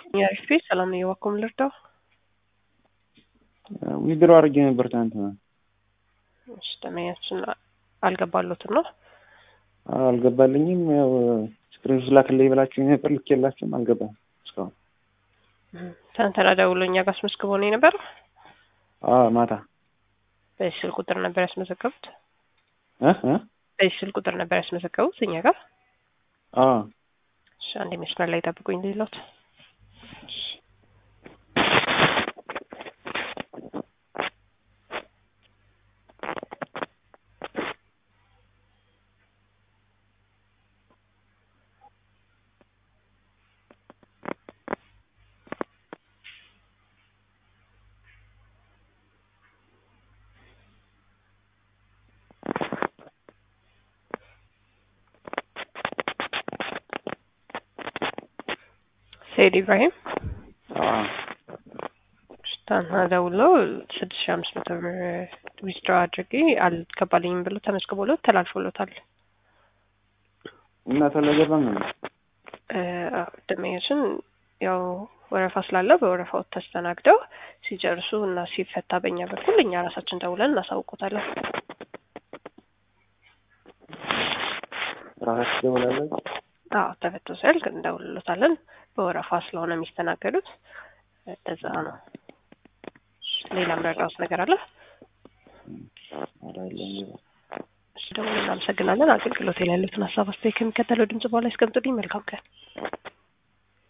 የአሪፍ ቤት ሰላም ነው። የዋኮም ልርዳው ዊዝድሮ አድርጌ ነበር ትናንትና። እሺ ደመኛችን አልገባሎትም ነው አልገባልኝም። ያው ስክሪን ላክልኝ ብላችሁ ነበር፣ ልኬላችሁም አልገባም እስካሁን። ትናንትና ደውሎ እኛ ጋር አስመዝግቦ ነው የነበር። አዎ ማታ በዚህ ስልክ ቁጥር ነበር ያስመዘገቡት። እ እ በዚህ ስልክ ቁጥር ነበር ያስመዘገቡት እኛ ጋር። አዎ እሺ አንዴ መስመር ላይ ጠብቁኝ ሌሎት ሰይድ ኢብራሂም አዎ ሽታና ደውሎ ስድስት ሺህ አምስት መቶ ብር ዊዝድሮ አድርጌ አልገባልኝም ብሎ ተመዝግቦለት ተላልፎሎታል። እና ተለገባም ነው ደመኞችን ያው ወረፋ ስላለ በወረፋው ተስተናግደው ሲጨርሱ እና ሲፈታ በእኛ በኩል እኛ ራሳችን ደውለን እናሳውቆታለን። ራሳችሁ ደውላለች። አዎ ተፈቶ ሲያልቅ እንደውልሎታለን። በወረፋ ስለሆነ የሚስተናገዱት እንደዛ ነው። ሌላ ምረዳውስ ነገር አለ? እሺ ደግሞ እናመሰግናለን። አገልግሎት ላይ ያሉትን ሀሳብ አስተያየት ከሚከተለው ድምጽ በኋላ ያስቀምጡልኝ። መልካም ቀን